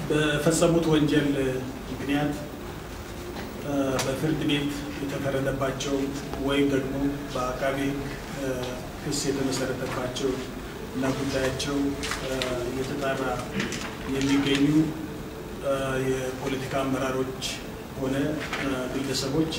በፈጸሙት ወንጀል ምክንያት በፍርድ ቤት የተፈረደባቸው ወይም ደግሞ በአቃቤ ሕግ ክስ የተመሰረተባቸው እና ጉዳያቸው እየተጣራ የሚገኙ የፖለቲካ አመራሮች ሆነ ግለሰቦች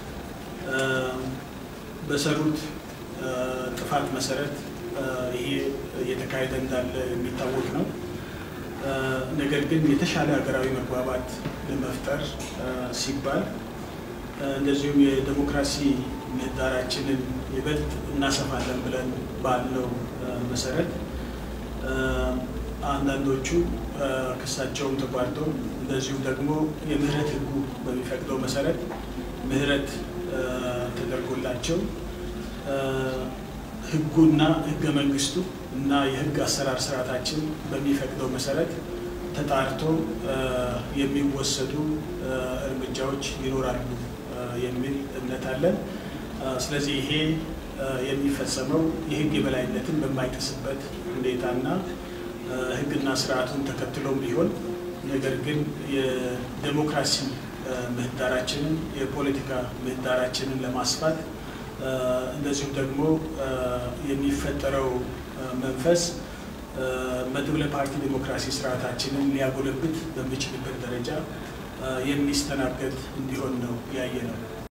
በሰሩት ጥፋት መሰረት ይሄ እየተካሄደ እንዳለ የሚታወቅ ነው። ነገር ግን የተሻለ ሀገራዊ መግባባት ለመፍጠር ሲባል እንደዚሁም የዴሞክራሲ ምህዳራችንን ይበልጥ እናሰፋለን ብለን ባለው መሰረት አንዳንዶቹ ክሳቸውም ተቋርጦ እንደዚሁም ደግሞ የምህረት ህጉ በሚፈቅደው መሰረት ምህረት ተደርጎላቸው ህጉና ህገ መንግስቱ እና የህግ አሰራር ስርዓታችን በሚፈቅደው መሰረት ተጣርቶ የሚወሰዱ እርምጃዎች ይኖራሉ የሚል እምነት አለን። ስለዚህ ይሄ የሚፈጸመው የህግ የበላይነትን በማይጥስበት ሁኔታና ህግና ስርዓቱን ተከትሎም ቢሆን ነገር ግን የዴሞክራሲ ምህዳራችንን የፖለቲካ ምህዳራችንን ለማስፋት እንደዚሁም ደግሞ የሚፈጠረው መንፈስ መድብለ ፓርቲ ዴሞክራሲ ስርዓታችንን ሊያጎለብት በሚችልበት ደረጃ የሚስተናገድ እንዲሆን ነው ያየ ነው።